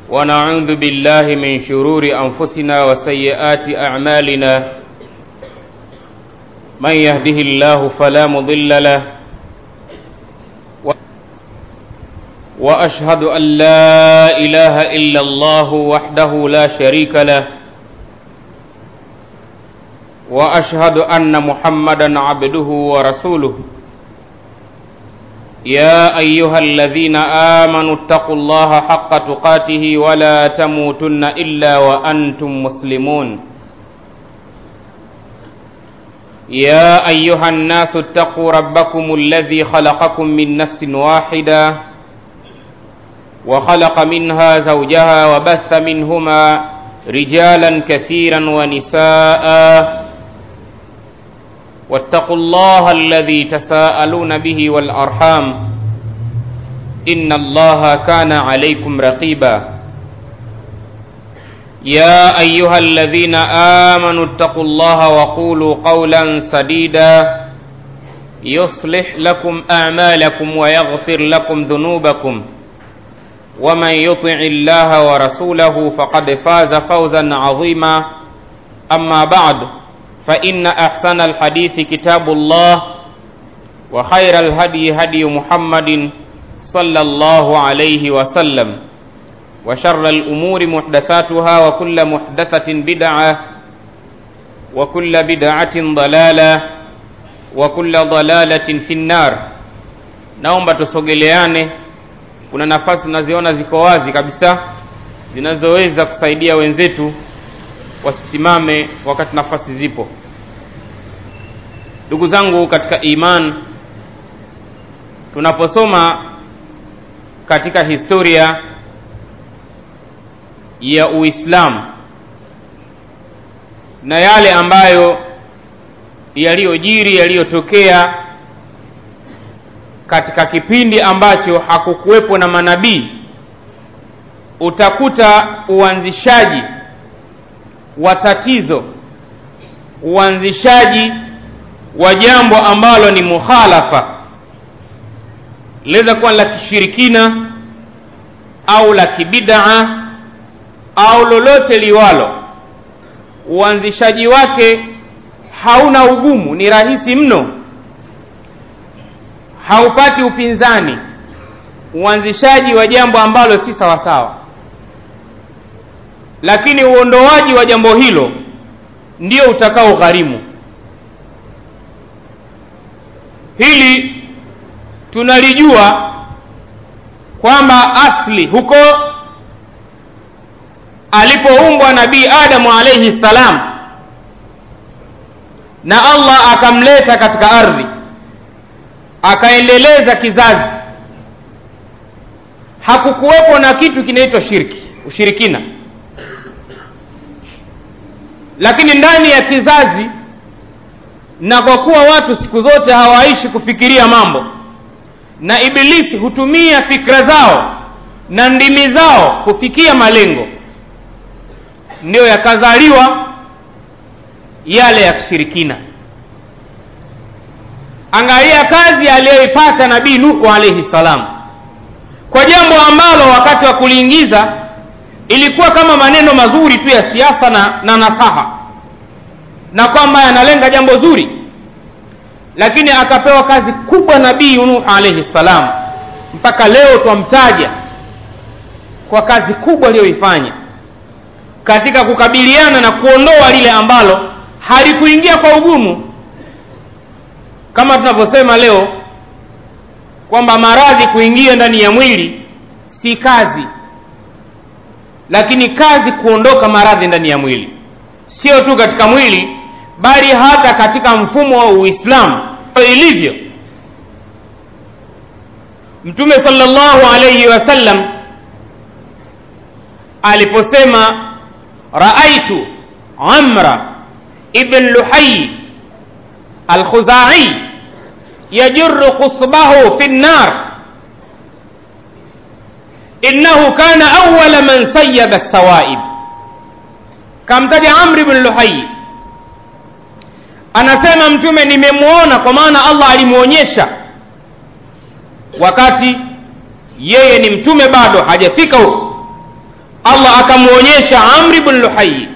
ونعوذ بالله من شرور أنفسنا وسيئات أعمالنا من يهده الله فلا مضل له وأشهد أن لا إله إلا الله وحده لا شريك له وأشهد أن محمدا عبده ورسوله يا أيها الذين آمنوا اتقوا الله حق تقاته ولا تموتن إلا وأنتم مسلمون يا أيها الناس اتقوا ربكم الذي خلقكم من نفس واحدة وخلق منها زوجها وبث منهما رجالا كثيرا ونساء واتقوا الله الذي تساءلون به والأرحام إن الله كان عليكم رقيبا يا أيها الذين آمنوا اتقوا الله وقولوا قولا سديدا يصلح لكم أعمالكم ويغفر لكم ذنوبكم ومن يطع الله ورسوله فقد فاز فوزا عظيما أما بعد فإن أحسن الحديث كتاب الله وخير الهدي هدي محمد صلى الله عليه وسلم وشر الأمور محدثاتها وكل محدثة بدعة وكل بدعة ضلالة وكل ضلالة في النار naomba tusogeleane kuna nafasi naziona ziko wazi kabisa zinazoweza kusaidia wenzetu wasisimame wakati nafasi zipo ndugu zangu katika iman tunaposoma katika historia ya uislamu na yale ambayo yaliyojiri yaliyotokea katika kipindi ambacho hakukuwepo na manabii utakuta uanzishaji wa tatizo uanzishaji wa jambo ambalo ni mukhalafa linaweza kuwa la kishirikina au la kibidaa au lolote liwalo uanzishaji wake hauna ugumu ni rahisi mno haupati upinzani uanzishaji wa jambo ambalo si sawasawa lakini uondoaji wa jambo hilo ndio utakao gharimu hili tunalijua kwamba asli huko alipoumbwa nabii adamu alaihi salam na allah akamleta katika ardhi akaendeleza kizazi hakukuwepo na kitu kinaitwa shirki ushirikina lakini ndani ya kizazi na kwa kuwa watu siku zote hawaishi kufikiria mambo na ibilisi hutumia fikra zao na ndimi zao kufikia malengo ndiyo yakazaliwa yale ya kishirikina angalia kazi aliyoipata nabii nuhu alaihi salam kwa jambo ambalo wakati wa kuliingiza ilikuwa kama maneno mazuri tu ya siasa na, na nasaha na kwamba yanalenga jambo zuri lakini akapewa kazi kubwa nabii nuh alaihi salam mpaka leo twamtaja kwa kazi kubwa aliyoifanya katika kukabiliana na kuondoa lile ambalo halikuingia kwa ugumu kama tunavyosema leo kwamba maradhi kuingia ndani ya mwili si kazi lakini kazi kuondoka maradhi ndani ya mwili sio tu katika mwili bali hata katika mfumo wa uislamu ilivyo mtume salllahu alaihi wasallam aliposema raaitu amra ibn luhayi alkhuzai yajuru khusbahu fi nnar innahu kana awala man sayaba sawaib kamtaja amri bn luhayi anasema mtume nimemwona kwa maana allah alimwonyesha wakati yeye ni mtume bado hajafika huko allah akamwonyesha amri bn luhayi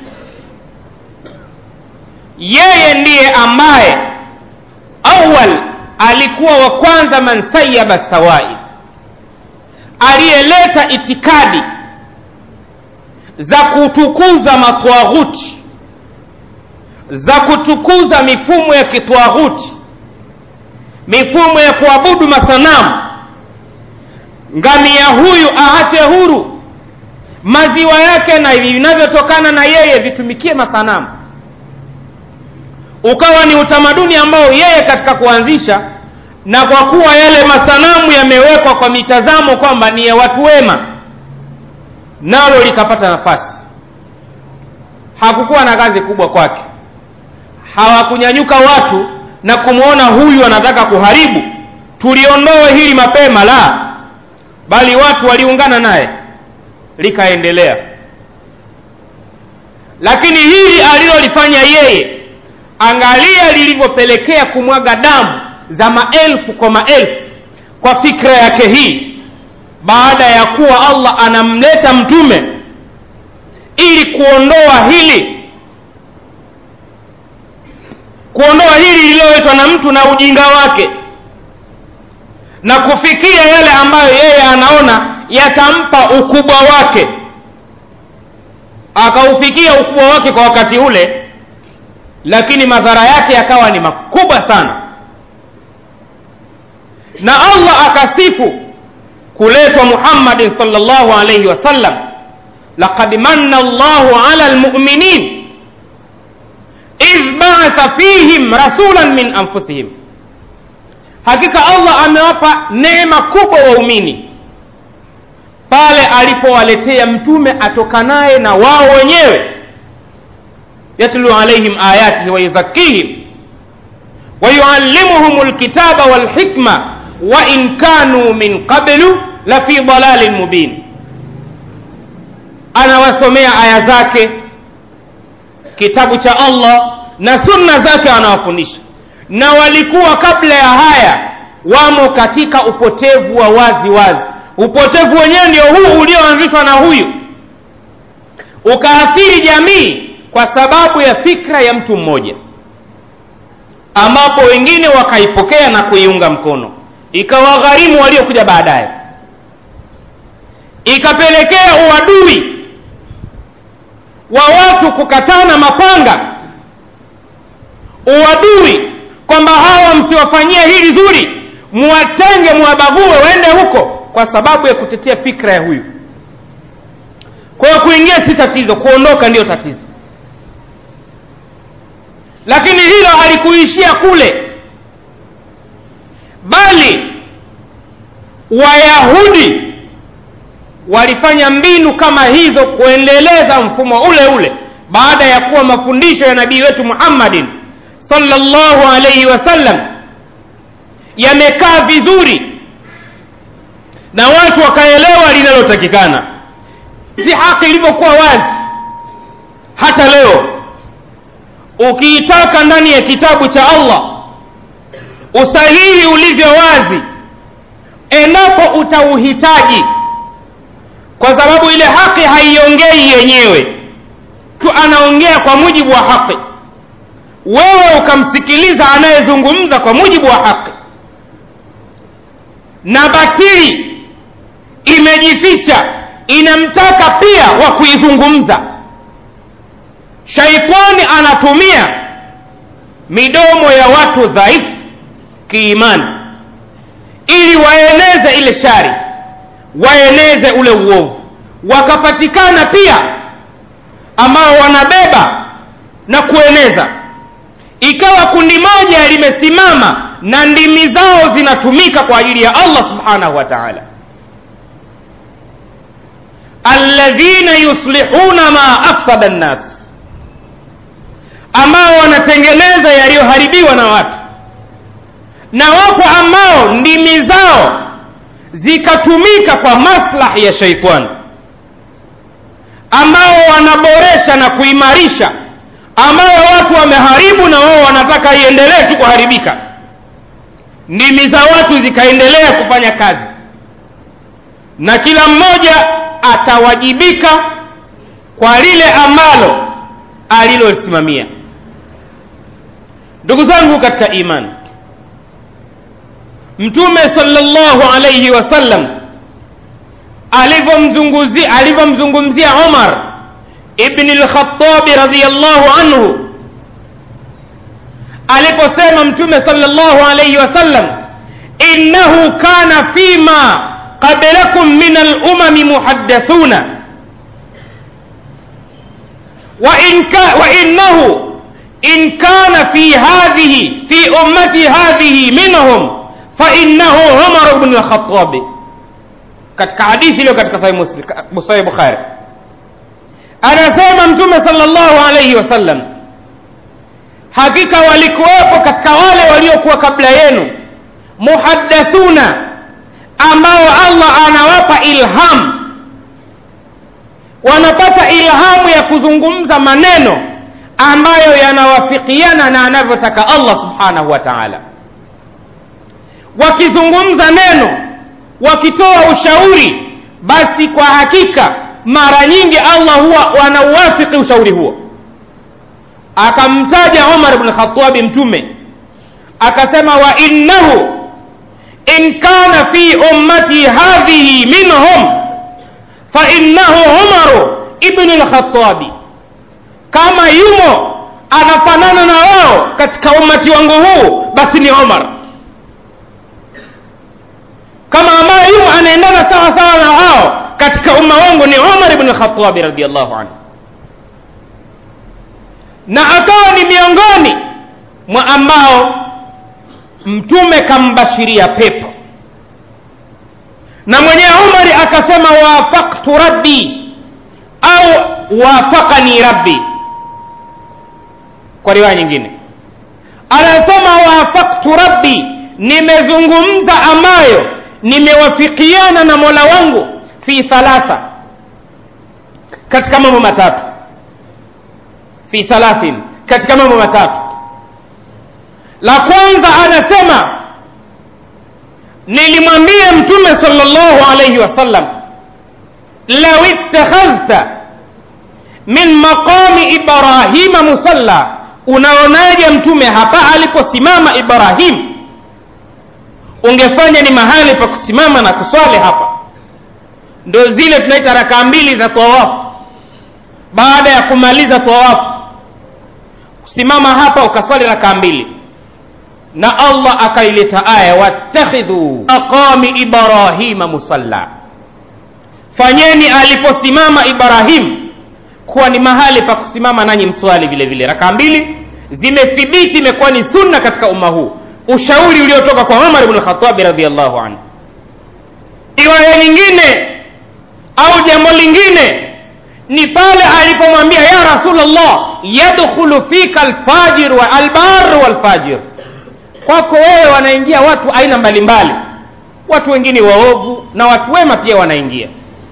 yeye ndiye ambaye awal alikuwa wa kwanza man sayaba sawai aliyeleta itikadi za kutukuza matwaghuti za kutukuza mifumo ya kitwaghuti mifumo ya kuabudu masanamu ngamia huyu aache huru maziwa yake na vinavyotokana na yeye vitumikie masanamu ukawa ni utamaduni ambao yeye katika kuanzisha na kwa kuwa yale masanamu yamewekwa kwa mitazamo kwamba ni ya watu wema nalo likapata nafasi hakukuwa na kazi kubwa kwake hawakunyanyuka watu na kumwona huyu anataka kuharibu tuliondoe hili mapema la bali watu waliungana naye likaendelea lakini hili alilolifanya yeye angalia lilivyopelekea kumwaga damu za maelfu kwa maelfu kwa fikra yake hii baada ya kuwa allah anamleta mtume ili kuondoa hili kuondoa hili lililoletwa na mtu na ujinga wake na kufikia yale ambayo yeye anaona yatampa ukubwa wake akaufikia ukubwa wake kwa wakati ule lakini madhara yake yakawa ni makubwa sana na allah akasifu kuletwa muhammadin salllahu alaihi wasallam laqad manna llahu ala lmuminin idh baatha fihim rasulan min anfusihim hakika allah amewapa neema kubwa waumini pale alipowaletea mtume atokanaye na wao wenyewe yatlu alaihim ayatihi wayuzakihim wayuallimuhum lkitaba walhikma wain kanu min qablu lafi dalalin mubin anawasomea aya zake kitabu cha allah na sunna zake anawafundisha na walikuwa kabla ya haya wamo katika upotevu wa wazi wazi upotevu wenyewe ndio huu ulioanzishwa na huyu ukaathiri jamii kwa sababu ya fikra ya mtu mmoja ambapo wengine wakaipokea na kuiunga mkono ikawagharimu waliokuja baadaye ikapelekea uadui wa watu kukatana mapanga uadui kwamba hawa msiwafanyie hili zuri muwatenge muwabague waende huko kwa sababu ya kutetea fikra ya huyu kwa hiyo kuingia si tatizo kuondoka ndiyo tatizo lakini hilo halikuishia kule bali wayahudi walifanya mbinu kama hizo kuendeleza mfumo ule ule baada ya kuwa mafundisho ya nabii wetu muhammadin sallallahu alaihi wasallam yamekaa vizuri na watu wakaelewa linalotakikana si haki ilivyokuwa wazi hata leo ukiitaka ndani ya kitabu cha allah usahihi ulivyo wazi endapo utauhitaji kwa sababu ile haki haiongei yenyewe tu anaongea kwa mujibu wa haki wewe ukamsikiliza anayezungumza kwa mujibu wa haki na batili imejificha inamtaka pia wa kuizungumza shaitani anatumia midomo ya watu dhaifu kiimani ili waeneze ile shari waeneze ule uovu wakapatikana pia ambao wanabeba na kueneza ikawa kundi moja limesimama na ndimi zao zinatumika kwa ajili ya allah subhanahu wa taala alladhina yuslihuna ma afsada nnas ambao wanatengeneza yaliyoharibiwa na watu na wapo ambao ndimi zao zikatumika kwa maslahi ya shaitani ambao wanaboresha na kuimarisha ambayo watu wameharibu na wao wanataka iendelee tu kuharibika ndimi za watu zikaendelea kufanya kazi na kila mmoja atawajibika kwa lile ambalo alilolisimamia ndugu zangu katika imani mtume sallallahu alayhi wasallam alivyomzungumzia alivyomzungumzia umar ibni lkhatabi radiallahu anhu aliposema mtume sallallahu alayhi wasallam innahu kana fima qablakum min alumami muhaddathuna وإن كا وإنه إن كان في هذه في أمتي هذه منهم فإنه عمر بن الخطاب katika hadithi iliyo katika sahih bukhari anasema mtume salllahu alaihi wasallam hakika walikuwepo katika wale waliokuwa kabla yenu muhaddathuna ambao allah anawapa ilham wanapata ilhamu ya kuzungumza maneno ambayo yanawafikiana na anavyotaka allah subhanahu wa taala wakizungumza neno wakitoa ushauri basi kwa hakika mara nyingi allah huwa wanauwafiki ushauri huo akamtaja umar bn khatabi mtume akasema wa innahu in kana fi ummati hadhihi minhum fainnahu umaru ibnu lkhatabi kama yumo anafanana na wao katika umati wangu huu basi ni umar kama ambaye yumo anaendana sawa sawa na wao katika umma wangu ni umar ibnu lkhatabi radiallahu anhu na akawa ni miongoni mwa ambao mtume kambashiria pepo na mwenyewe umari akasema wafaktu rabbi au wafakani rabbi kwa riwaya nyingine anasema wafaktu rabbi nimezungumza ambayo nimewafikiana na mola wangu fi thalatha katika mambo matatu fi thalathin katika mambo matatu la kwanza anasema nilimwambia mtume salllahu alaihi wasallam lau ittakhadhta min maqami ibrahima musalla unaonaje mtume hapa aliposimama ibrahim ungefanya ni mahali pa kusimama na kuswali hapa ndo zile tunaita rakaa mbili za tawafu baada ya kumaliza tawafu kusimama hapa ukaswali rakaa mbili na allah akaileta aya wattakhidhu maqami ibrahima musalla fanyeni aliposimama ibrahim kuwa ni mahali pa kusimama nanyi mswali vile vile rakaa mbili zimethibiti imekuwa ni sunna katika umma huu ushauri uliotoka kwa umar bnu lkhatabi radiallahu anhu riwaya nyingine au jambo lingine ni pale alipomwambia ya rasulllah yadkhulu fika alfajir wa albar walfajir kwako wewe wanaingia watu aina mbalimbali watu wengine waovu na watu wema pia wanaingia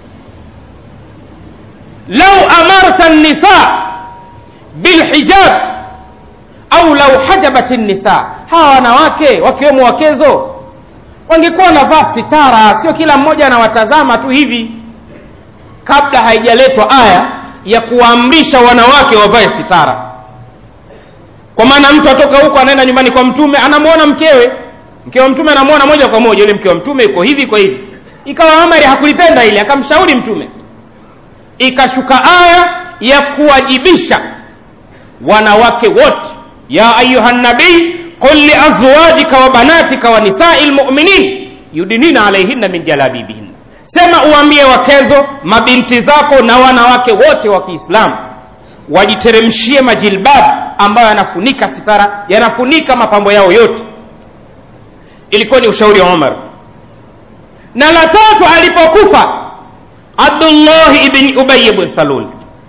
lau amarta nisa bilhijab au lau hajabat nisa hawa wanawake wakiwemo wakezo wangekuwa wanavaa sitara sio kila mmoja anawatazama tu hivi kabla haijaletwa aya ya kuwaamrisha wanawake wavae sitara kwa maana mtu atoka huko anaenda nyumbani kwa mtume anamwona mkewe mke wa mtume anamwona moja kwa moja yule mke wa mtume iko hivi kwa hivi ikawa amari hakulipenda ile akamshauri mtume ikashuka aya ya kuwajibisha wanawake wote ya ayuha nabii qul liazwajika wa banatika wa nisai lmuminin yudinina alaihinna min jalabibihinna sema uambie wakezo mabinti zako na wanawake wote wa kiislamu wajiteremshie majilbabu ambayo yanafunika sitara yanafunika mapambo yao yote ilikuwa ni ushauri wa umar na la tatu alipokufa abdullahi ibni ubayi bn salul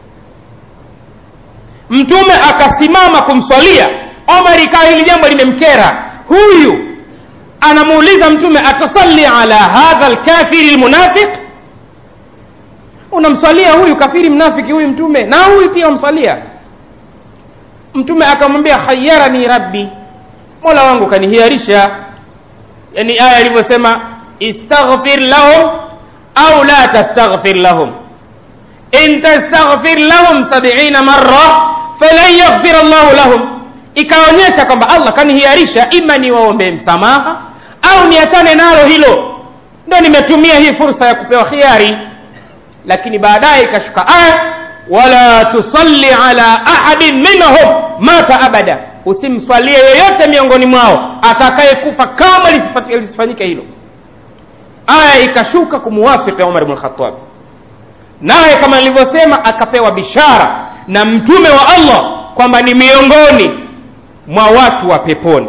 mtume akasimama kumswalia omar ikawa hili jambo limemkera huyu anamuuliza mtume atasalli ala hadha lkafiri lmunafiq unamswalia huyu kafiri mnafiki huyu mtume na huyu pia umswalia mtume akamwambia khayarani rabbi mola wangu kanihiarisha yani aya ilivyosema istaghfir lahum au la tastaghfir lahum in tastaghfir lahum sabiina marra falan yaghfir llahu lahum ikaonyesha kwamba allah kanihiarisha ima niwaombee msamaha au niachane nalo hilo ndo nimetumia hii fursa ya kupewa khiari lakini baadaye ikashuka aya wala tusalli ala ahadin minhum mata abada usimswalie yoyote miongoni mwao atakayekufa kama lisifanyike hilo aya ikashuka kumuwafiki umar bnu lkhatab naye kama nilivyosema akapewa bishara na mtume wa allah kwamba ni miongoni mwa watu wa peponi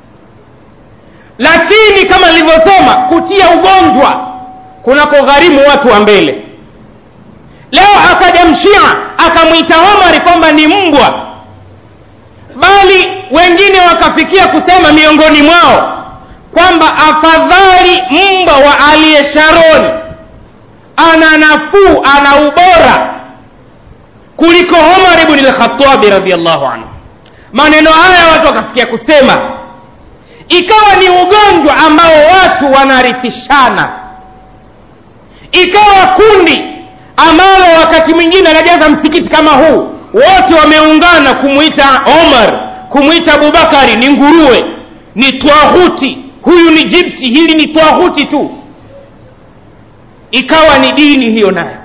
lakini kama nilivyosema kutia ugonjwa kunakogharimu watu wa mbele leo akaja mshia akamwita omari kwamba ni mbwa bali wengine wakafikia kusema miongoni mwao kwamba afadhali mbwa wa aliye sharoni ana nafuu ana ubora kuliko omar bni lkhatabi radiallahu anhu maneno haya watu wakafikia kusema ikawa ni ugonjwa ambao watu wanarithishana ikawa kundi ambalo wakati mwingine anajaza msikiti kama huu wote wameungana kumwita omar kumwita abubakari ni nguruwe ni twahuti huyu ni jibti hili ni twahuti tu ikawa ni dini hiyo nayo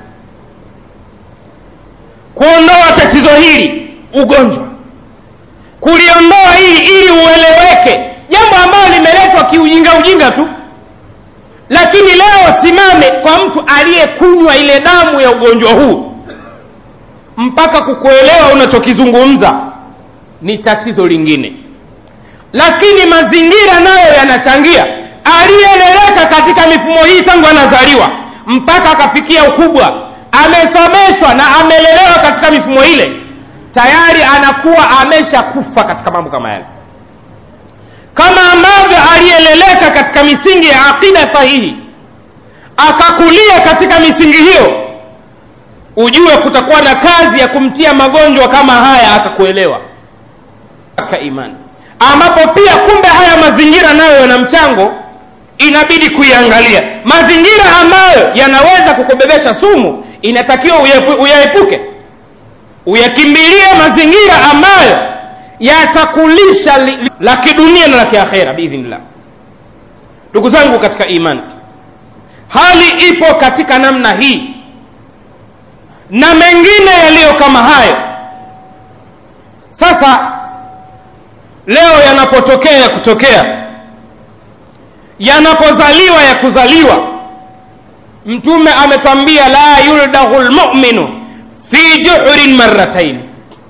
kuondoa tatizo hili ugonjwa kuliondoa hili ili ueleweke jambo ambalo limeletwa kiujinga ujinga tu lakini leo simame kwa mtu aliyekunywa ile damu ya ugonjwa huu mpaka kukuelewa unachokizungumza ni tatizo lingine lakini mazingira nayo yanachangia aliyeleleka katika mifumo hii tangu anazaliwa mpaka akafikia ukubwa amesomeshwa na amelelewa katika mifumo ile tayari anakuwa ameshakufa katika mambo kama yale kama ambavyo aliyeleleka katika misingi ya aqida sahihi akakulia katika misingi hiyo ujue kutakuwa na kazi ya kumtia magonjwa kama haya akakuelewa katika imani ambapo pia kumbe haya mazingira nayo yana mchango inabidi kuiangalia mazingira ambayo yanaweza kukubebesha sumu inatakiwa uyaepuke uyakimbilie mazingira ambayo yatakulisha li, la kidunia na la kiakhera biidhnillah ndugu zangu katika imani hali ipo katika namna hii na mengine yaliyo kama hayo sasa leo yanapotokea kutokea yanapozaliwa ya kuzaliwa mtume ametwambia la yuldahu lmuminu fi juhurin marratain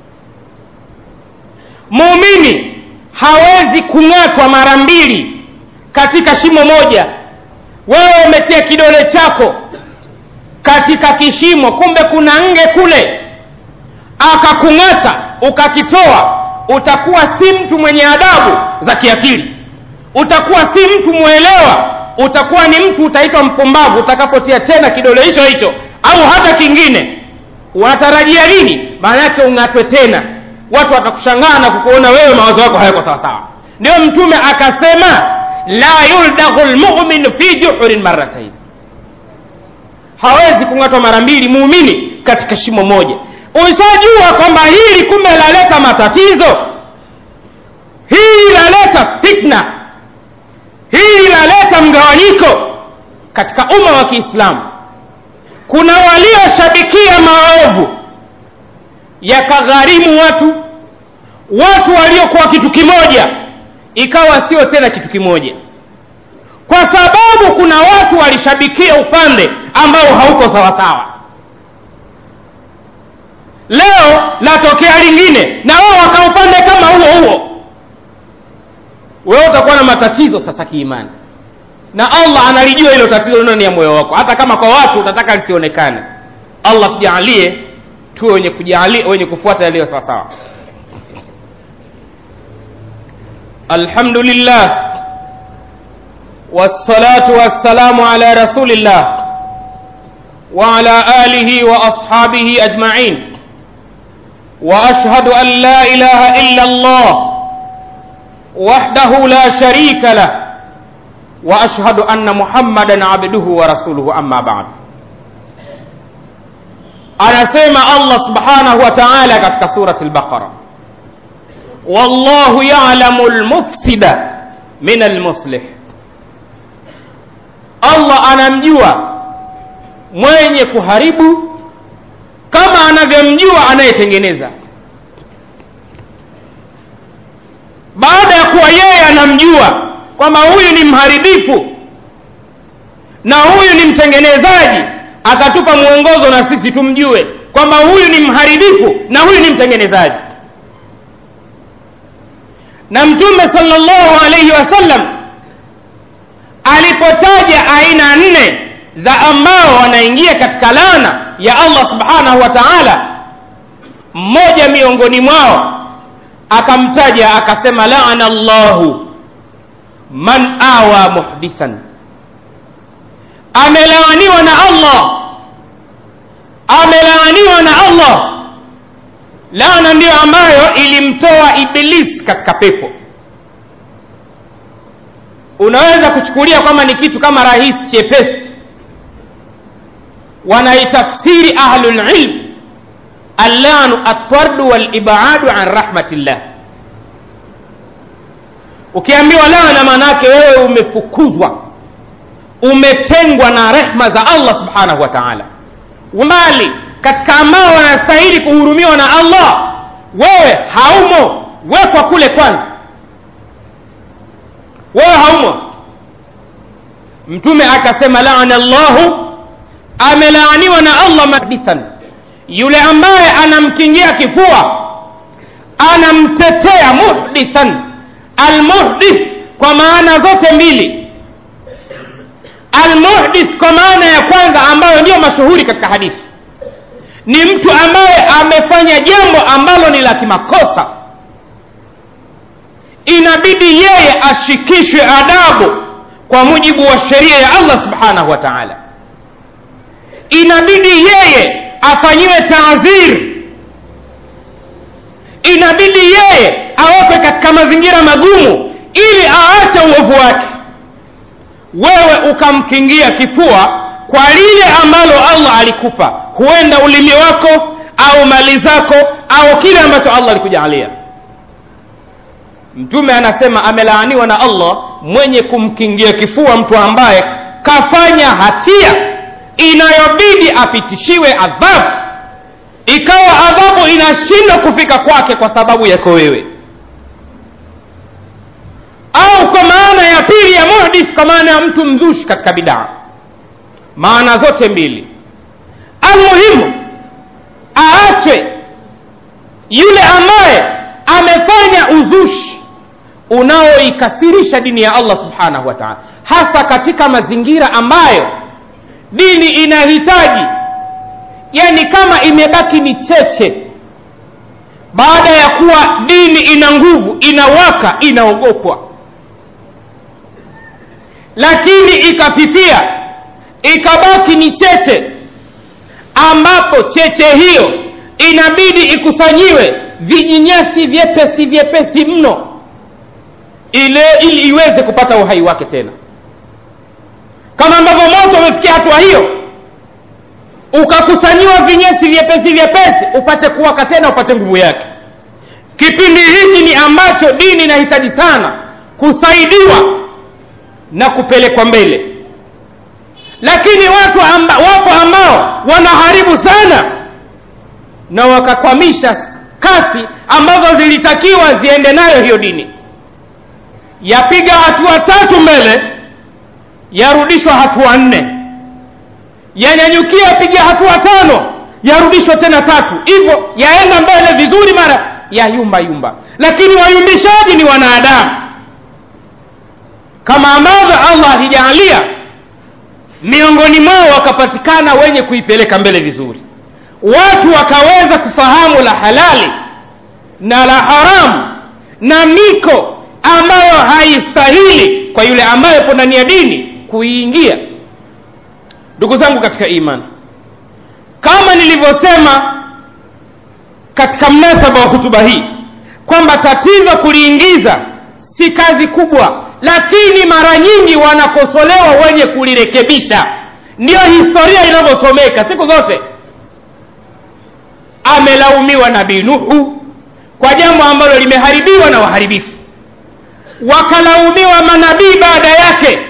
muumini hawezi kung'atwa mara mbili katika shimo moja wewe umetia kidole chako katika kishimo kumbe kuna nge kule akakung'ata ukakitoa utakuwa si mtu mwenye adabu za kiakili utakuwa si mtu mwelewa utakuwa ni mtu utaitwa mpumbavu utakapotia tena kidole hicho hicho au hata kingine unatarajia nini maana yake ung'atwe tena watu watakushangaa na kukuona wewe mawazo yako hayako sawasawa ndio mtume akasema la yuldaghu lmuminu fi juhurin marratain hawezi kung'atwa mara mbili muumini katika shimo moja ushajua kwamba hili kumbe laleta matatizo hili laleta fitna hili laleta mgawanyiko katika umma wa kiislamu kuna walioshabikia maovu yakagharimu watu watu waliokuwa kitu kimoja ikawa sio tena kitu kimoja kwa sababu kuna watu walishabikia upande ambao hauko sawasawa leo latokea lingine na wao wakaupande kama huo huo wewe utakuwa na matatizo sasa kiimani na allah analijua hilo tatizo ndani ya moyo wako hata kama kwa watu utataka lisionekane allah tujaalie tuwe wenye kujalia wenye kufuata yaliyo sawasawa alhamdulillah wassalatu wassalamu ala rasulillah وعلى آله وأصحابه أجمعين وأشهد أن لا إله إلا الله وحده لا شريك له وأشهد أن محمدا عبده ورسوله أما بعد anasema allah subhanahu wa taala katika surati lbaqara wallahu yalamu lmufsida min almuslih allah anamjua mwenye kuharibu kama anavyomjua anayetengeneza baada ya kuwa yeye anamjua kwamba huyu ni mharibifu na huyu ni mtengenezaji akatupa mwongozo na sisi tumjue kwamba huyu ni mharibifu na huyu ni mtengenezaji na mtume salllahu alaihi wasallam alipotaja aina nne za ambao wanaingia katika laana ya allah subhanahu wa taala mmoja miongoni mwao akamtaja akasema laana llahu man awa muhdithan amelaaniwa na allah amelaaniwa na allah laana ndiyo ambayo ilimtoa iblis katika pepo unaweza kuchukulia kwamba ni kitu kama rahisi chepesi wanaitafsiri ahlulilm allanu attardu walibadu an rahmatillah ukiambiwa laana maanaake wewe umefukuzwa umetengwa na rehma za allah subhanahu wa taala mbali katika ambao wanastahili kuhurumiwa na allah wewe haumo wekwa kule kwanza wewe haumo mtume akasema laana llahu amelaaniwa na allah mahdisan yule ambaye anamkingia kifua anamtetea muhdithan almuhdith kwa maana zote mbili almuhdith kwa maana ya kwanza ambayo ndiyo mashuhuri katika hadithi ni mtu ambaye amefanya jambo ambalo ni la kimakosa inabidi yeye ashikishwe adabu kwa mujibu wa sheria ya allah subhanahu wa taala inabidi yeye afanyiwe taadhir inabidi yeye awekwe katika mazingira magumu ili aache uovu wake wewe ukamkingia kifua kwa lile ambalo allah alikupa huenda ulimi wako au mali zako au kile ambacho allah alikujaalia mtume anasema amelaaniwa na allah mwenye kumkingia kifua mtu ambaye kafanya hatia inayobidi apitishiwe adhabu ikawa adhabu inashindwa kufika kwake kwa sababu yako wewe au kwa maana ya pili ya muhdith kwa maana ya mtu mzushi katika bidaa maana zote mbili almuhimu aachwe yule ambaye amefanya uzushi unaoikasirisha dini ya allah subhanahu wa taala hasa katika mazingira ambayo dini inahitaji yani kama imebaki ni cheche baada ya kuwa dini ina nguvu inawaka inaogopwa lakini ikafifia ikabaki ni cheche ambapo cheche hiyo inabidi ikusanyiwe vijinyasi vyepesi vyepesi mno ile ili iweze kupata uhai wake tena kama ambavyo moto umefikia hatua hiyo ukakusanyiwa vinyesi vyepesi vyepesi upate kuwaka tena upate nguvu yake kipindi hiki ni ambacho dini inahitaji sana kusaidiwa na kupelekwa mbele lakini watu amba, wapo ambao wanaharibu sana na wakakwamisha kasi ambazo zilitakiwa ziende nayo hiyo dini yapiga hatua tatu mbele yarudishwa hatua nne yanyanyukia piga hatua tano yarudishwa tena tatu hivyo yaenda mbele vizuri mara ya yumba yumba lakini wayumbishaji ni wanadamu kama ambavyo allah alijaalia miongoni mwao wakapatikana wenye kuipeleka mbele vizuri watu wakaweza kufahamu la halali na la haramu na miko ambayo haistahili kwa yule ambaye yupo ndani ya dini kuiingia ndugu zangu katika imani kama nilivyosema katika mnasaba wa hutuba hii kwamba tatizo kuliingiza si kazi kubwa lakini mara nyingi wanakosolewa wenye kulirekebisha ndiyo historia inavyosomeka siku zote amelaumiwa nabii nuhu kwa jambo ambalo limeharibiwa na waharibifu wakalaumiwa manabii baada yake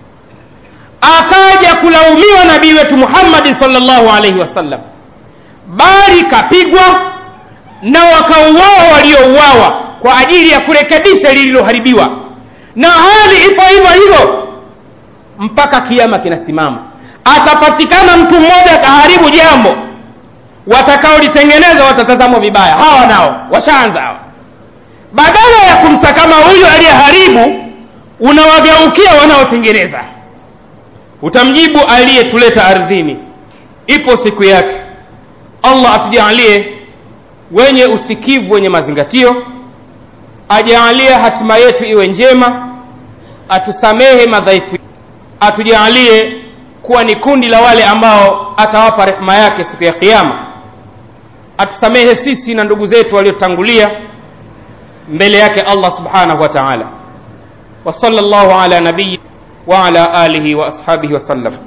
akaja kulaumiwa nabii wetu muhammadin salllahu alaihi wasallam bali kapigwa na wakauawa waliouawa kwa ajili ya kurekebisha lililoharibiwa na hali ipo hivyo hivyo mpaka kiama kinasimama atapatikana mtu mmoja akaharibu jambo watakaolitengeneza watatazamwa vibaya hawa nao washaanza hawa badala ya kumsakama huyo aliyeharibu unawageukia wanaotengeneza utamjibu aliyetuleta ardhini ipo siku yake allah atujalie wenye usikivu wenye mazingatio ajaalie hatima yetu iwe njema atusamehe madhaifu atujaalie kuwa ni kundi la wale ambao atawapa rehema yake siku ya kiama atusamehe sisi na ndugu zetu waliotangulia mbele yake allah subhanahu wa taala wa sala llahu ala nabiyi wa ala alihi wa ashabihi wasallam